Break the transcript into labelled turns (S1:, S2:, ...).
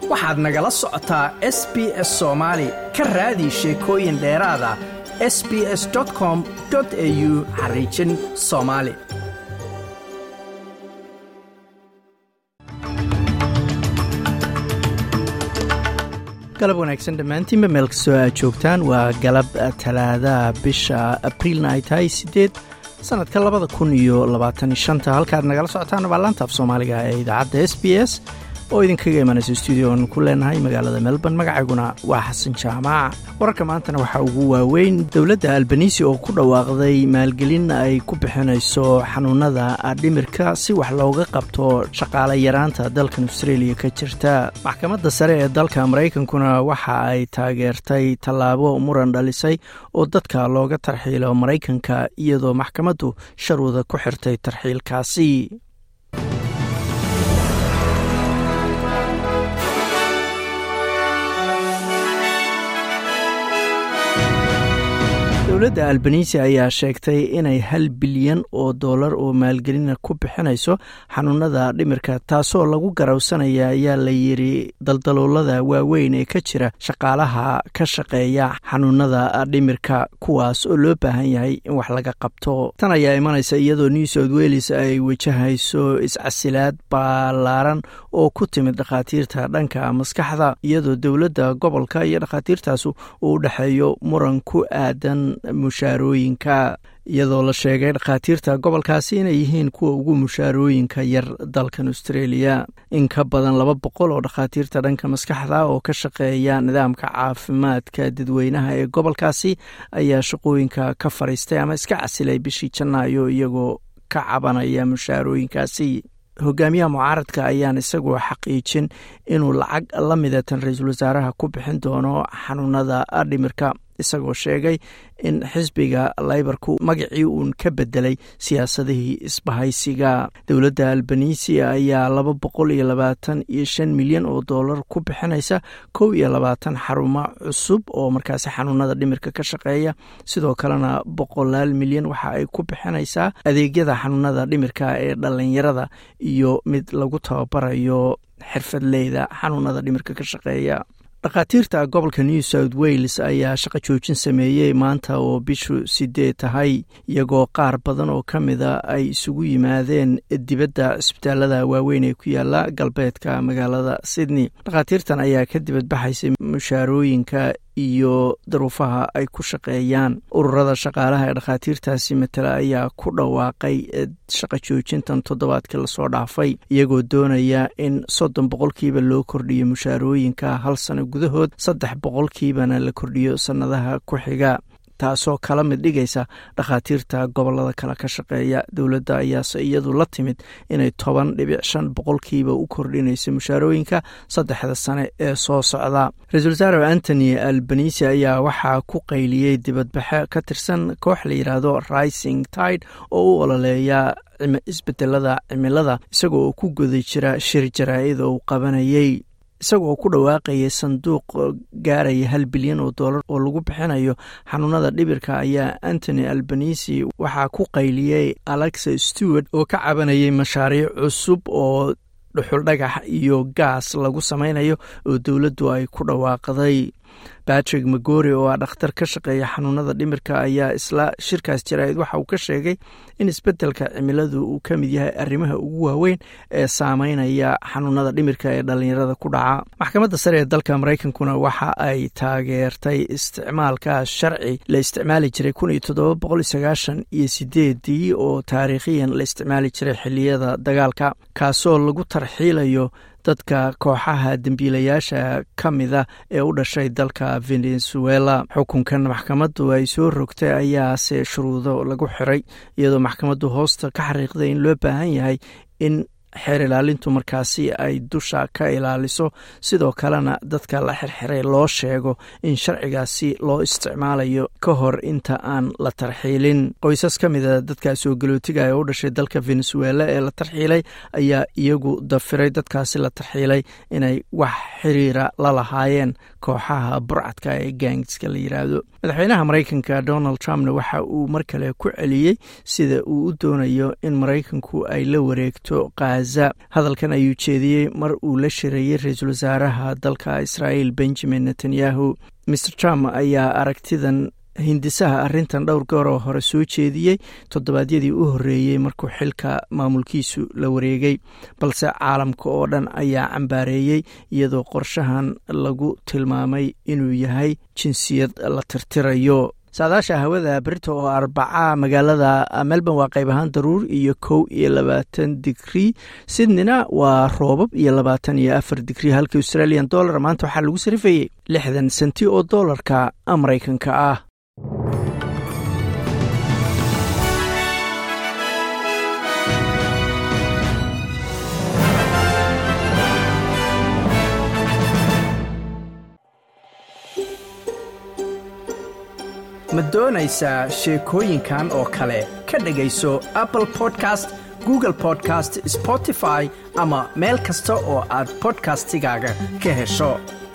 S1: waxaad nagala socotaa s b s soomaali ka raadi sheekooyin dheeraada s b s com au xariijin soomaali galab wanaagsan dhammaantiinba meel kastoo aad joogtaan waa galab talaadaha bisha abriilna ay tahay siddeed sannadka labada kun iyo labaatan shanta halkaad nagala socotaan waa laanta af soomaaliga ee idaacadda s b s oo idinkaga imanaysa stuudiyoon ku leenahay magaalada melbourne magacayguna waa xasan jaamac wararka maantana waxaa ugu waaweyn dowladda albanisi oo ku dhawaaqday maalgelin ay ku bixinayso xanuunada dhimirka si wax looga qabto shaqaale yaraanta dalkan australia ka jirta maxkamadda sare ee dalka maraykankuna waxa ay taageertay tallaabo muran dhalisay oo dadka looga tarxiilo maraykanka iyadoo maxkamaddu sharwada ku xirtay tarxiilkaasi dowladda albanisi ayaa sheegtay inay hal bilyan oo dollar oo maalgelina ku bixinayso xanuunada dhimirka taasoo lagu garawsanaya ayaa la yidhi daldaloolada waaweyn ee ka jira shaqaalaha ka shaqeeya xanuunada dhimirka kuwaas oo loo baahan yahay in wax laga qabto tan ayaa imanaysa iyadoo new south welles ay wajahayso iscasilaad ballaaran oo ku timid dhakhaatiirta dhanka maskaxda iyadoo dowladda gobolka iyo dhakhaatiirtaas uu u dhexeeyo muran ku aadan mushaarooyinka iyadoo la sheegay dhakhaatiirta gobolkaasi inay yihiin kuwa ugu mushaarooyinka yar dalkan australia in ka badan laba boqol oo dhakhaatiirta dhanka maskaxda oo ka shaqeeya nidaamka caafimaadka dadweynaha ee gobolkaasi ayaa shaqooyinka ka fadhiistay ama iska casilay bishii janaayo iyagoo ka cabanaya mushaarooyinkaasi hogaamiyaha mucaaradka ayaan isagoo xaqiijin inuu lacag la midatan ra-iisul wasaaraha ku bixin doono xanuunada dhimirka isagoo sheegay in xisbiga laybarku magacii uun ka bedelay siyaasadihii isbahaysiga dowladda albanisi ayaa laba boqol iyo labaatan iyo shan milyan oo dollar ku bixinaysa kow iyo labaatan xarumo cusub oo markaasi xanuunada dhimirka ka shaqeeya sidoo kalena boqolaal milyan waxa ay ku bixinaysaa adeegyada xanuunada dhimirka ee dhalinyarada iyo mid lagu tababarayo xirfadleyda xanuunada dhimirka ka shaqeeya dhakhaatiirta gobolka new south wales ayaa shaqo joojin sameeyey maanta oo bishu sideed tahay iyagoo qaar badan oo ka mida ay isugu yimaadeen dibadda cisbitaalada waaweyn ee ku yaala galbeedka magaalada sydney dhakhaatiirtan ayaa ka dibadbaxaysay mushaarooyinka iyo daruufaha ay ku shaqeeyaan ururada shaqaalaha ee dhakhaatiirtaasi matala ayaa ku dhawaaqay shaqo joojintan toddobaadkii lasoo dhaafay iyagoo doonaya in soddon boqolkiiba loo kordhiyo mushaarooyinka hal sano gudahood saddex boqolkiibana la kordhiyo sannadaha ku xiga taasoo kala mid dhigaysa dhakhaatiirta gobolada kale ka shaqeeya dowladda ayaase iyadu la timid inay toban dhibic shan boqolkiiba u kordhinayso mushaarooyinka saddexda sane ee soo socda ra-iisul wasaare antony albanisi ayaa waxaa ku qayliyey dibadbaxe ka tirsan koox la yidhaahdo rising tide oo u ololeeya isbedelada cimilada isagoo oo ku guda jira shir jaraa-id oo uu qabanayey isagoo ku dhawaaqayay sanduuq gaaraya hal bilyan oo dollar oo lagu bixinayo xanuunada dhibirka ayaa antony albanisi waxaa ku qayliyey alexa stewart oo ka cabanayay mashaariic cusub oo dhuxul dhagax iyo gaas lagu samaynayo oo dowladdu ay ku dhawaaqday batrick magori oo ah dhakhtar ka shaqeeya xanuunada dhimirka ayaa isla shirkaas jaraa-id waxa uu ka sheegay in isbeddelka cimiladu uu ka mid yahay arrimaha ugu waaweyn ee saameynaya xanuunada dhimirka ee dhallinyarada ku dhaca maxkamadda sare ee dalka maraykankuna waxa ay taageertay isticmaalka sharci la isticmaali jiray kun iyo toddoba boqol sagaashan iyo sideedii oo taariikhiyan la isticmaali jiray xiliyada dagaalka kaasoo lagu tarxiilayo dadka kooxaha dembiilayaasha ka mida ee u dhashay dalka venezuela xukunkan maxkamaddu ay soo rogtay ayaase shuruudo lagu xiray iyadoo maxkamaddu hoosta ka xariiqday in loo baahan yahay in xeer ilaalintu markaasi ay dusha ka ilaaliso sidoo kalena dadka la xirxiray loo sheego in sharcigaasi loo isticmaalayo ka hor inta aan la tarxiilin qoysas ka mida dadka soo galootiga ee u dhashay dalka venezuela ee la tarxiilay ayaa iyagu dafiray dadkaasi la tarxiilay inay wax xiriira la lahaayeen kooxaha burcadka ee gaangska la yiraahdo madaxweynaha maraykanka donald trumpna waxa uu mar kale ku celiyey sida uu u doonayo in maraykanku ay la wareegto qaad khaza hadalkan ayuu jeediyey mar uu la shirayey ra-iisul wasaaraha dalka israa'iil benjamin netanyahu mer trump ayaa aragtidan hindisaha arrintan dhowr gooroo hore soo jeediyey toddobaadyadii u horreeyey markuu xilka maamulkiisu la wareegay balse caalamka oo dhan ayaa cambaareeyey iyadoo qorshahan lagu tilmaamay inuu yahay jinsiyad la tirtirayo saadaasha hawada berito oo arbaca magaalada melbourne waa qayb ahaan daruur iyo kow iyo labaatan digrii sydneyna waa roobab iyo labaatan iyo afar digrii halka australian dollar maanta waxaa lagu sarifayey lixdan senti oo doolarka maraykanka ah ma doonaysaa sheekooyinkan oo kale ka dhegayso apple podcast google podcast spotify ama meel kasta oo aad bodkastigaaga ka hesho